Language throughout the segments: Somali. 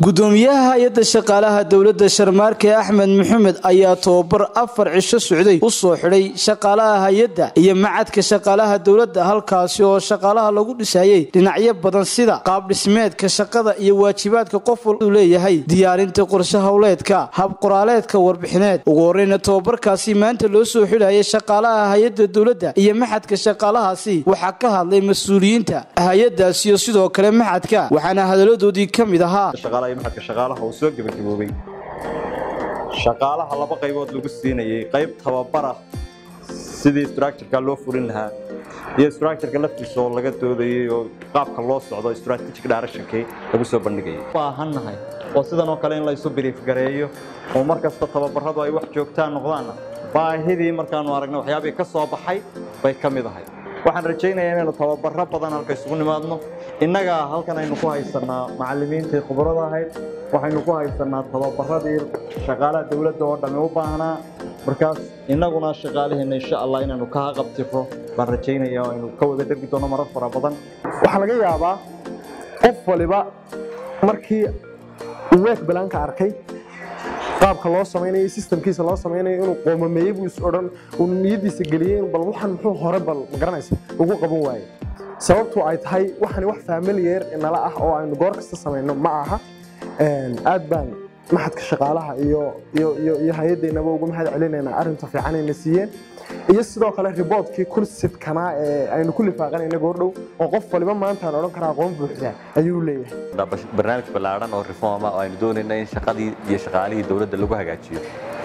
gudoomiyaha hay-adda shaqaalaha dowladda sharmaarke axmed maxamed ayaa tobabar afar cisho socday u soo xidhay shaqaalaha hay-adda iyo macadka shaqaalaha dowladda halkaasi oo shaqaalaha lagu dhisayay dhinacyo badan sida qaabdhismeedka shaqada iyo waajibaadka qof waluu leeyahay diyaarinta qorshe howleedka habqoraaleedka warbixineed ugu horeyna tobabarkaasi maanta loo soo xidhayay shaqaalaha hay-adda dowladda iyo maxadka shaqaalahaasi waxaa ka hadlay mas-uuliyiinta hay-adaas iyo sidoo kale maxadka waxaana hadaladoodii ka mid ahaa maxadka shaqaalaha uu soo gebagaboobay shaqaalaha laba qaybood lagu siinayay qayb tababara sidii structureka loo fulin lahaa iyo structureka laftiisa oo laga doodayay oo qaabka loo socdo strategic directionkii lagu soo bandhigayay baahannahay oo sidan oo kale in la isu biriif gareeyo oo mar kasta tababaradu ay wax joogtaan noqdaanna baahidii markaanu aragnay waxyaabihii ka soo baxay bay ka mid ahay waxaan rajaynayaa inaynu tababaro badan halka isugu nimaadno innaga halkan aynu ku haysanaa macallimiintii khibrada ahayd waxaynu ku haysanaa tababaradii shaqaalaha dowladda oo dhammi u baahnaa markaas innaguna shaqaaliheenna insha allah inaynu ka haqabtiro baan rajaynaya oo aynu ka wada dergi doono marar fara badan waxaa laga yaabaa qof waliba markii uu week balaanka arkay qaabka loo samaynayo systemkiisa loo samaynayo inuu qoomameeyey buu is odhan uu niyadiisa geliyey bal waxan muxuu hore bal magaranaysa ugu qaban waaye sababtu ay tahay waxani wax familiyer nala ah oo aynu goor kasta samayno ma aha aad baan maxadka shaqaalaha iyo iyo hay-addeennaba ugu mahad celinaynaa arrinta fiicanayna siiyeen iyo sidoo kale riboodkii kursidkanaa ee aynu ku lifaaqanayna goordhow oo qof waliba maantaan odhan karaa aqoon buuxda ayuu leeyahay barnaamij ballaadhan oo reforma oo aynu doonayna in shaqadii iyo shaqaalihii dowladda lagu hagaajiyo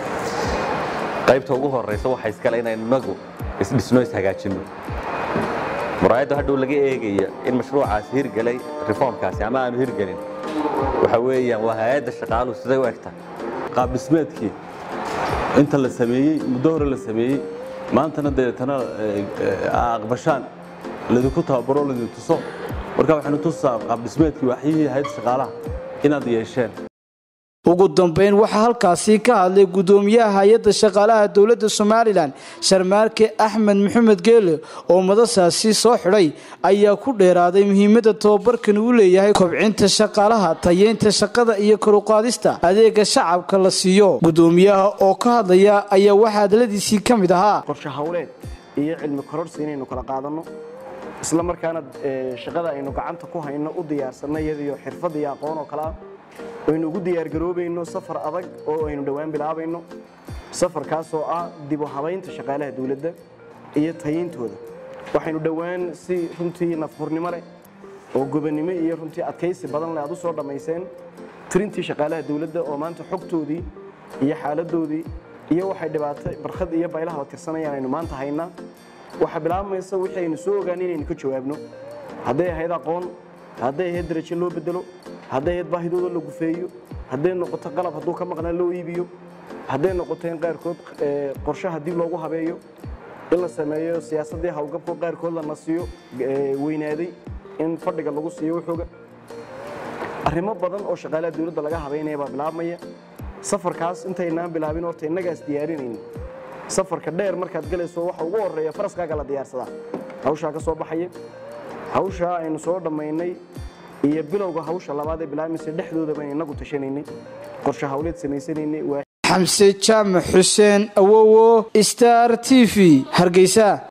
qaybta ugu horeysa waxa iskale inaynu inagu isdhisno ishagaajinno muraayadda hadhow laga eegaya in mashruucaasi hirgelay reformkaasi ama aanu hirgelin waxa weeyaan waa hay-adda shaqaaluhu siday u egta qaab dhismeedkii inta la sameeyey muddo hore la sameeyey maantana deetana aqbashaan ladinku tababaro ladin tuso marka waxaynu tusaa qaab dhismeedkii waxyihii hay-adda shaqaalaha inaad yeesheen ugu dambeyn waxaa halkaasi ka hadlay gudoomiyaha hay-adda shaqaalaha dowladda somalilan sharmaarke axmed maxamed geele oo madasaasi soo xidhay ayaa ku dheeraaday muhiimadda tobabarkan uu leeyahay kobcinta shaqaalaha tayeynta shaqada iyo koruqaadista adeega shacabka la siiyo gudoomiyaha oo ka hadlaya ayaa waxaa hadaladiisii ka mid ahaa qorshe howleed iyo cilmi kororsi inaynu kala qaadanno isla markaana shaqada aynu gacanta ku hayno u diyaarsanno iyadiyo xirfad iyo aqoon oo kale ah aynu ugu diyaargaroobayno safar adag oo aynu dhowaan bilaabayno safarkaasoo ah dib u habaynta shaqaalaha dowladda iyo tayintooda waxaynu dhowaan si runtii nafhurnimo leh oo gobonnimo iyo runtii adkaysi badan leh aad u soo dhammayseen tirintii shaqaalaha dowladda oo maanta xogtoodii iyo xaaladoodii iyo waxay dhibaato barkhad iyo baylahaba tirsanayaan aynu maanta haynaa waxaa bilaabmaysa wixii aynu soo ogaanay inaynu ka jawaabno hadday ahayd aqoon hadday ahayd darajo loo bedelo hadday ahayd baahidooda la gufeeyo hadday noqoto qalab hadduu ka maqnaa loo iibiyo hadday noqoto in qaarkood qorshaha dib loogu habeeyo in la sameeyo siyaasaddii howlgabko qaarkood la nasiyo weynaaday in fadhiga lagu siiyo wuxuuga arrimo badan oo shaqaalaha dowladda laga habaynaya baa bilaabmaya safarkaas intaynaan bilaabin horta innagaas diyaarinayni safarka dheer markaad galayso waxa ugu horreeya faraskaaga la diyaarsadaa hawshaa ka soo baxaya hawshaa aynu soo dhammaynay iyo bilowga hawsha labaad ee bilaabmaysa dhexdooda baynu inagu tashanaynay qorshe hawleed samaysanaynay xamse jaamac xuseen awowo star t v hargeysa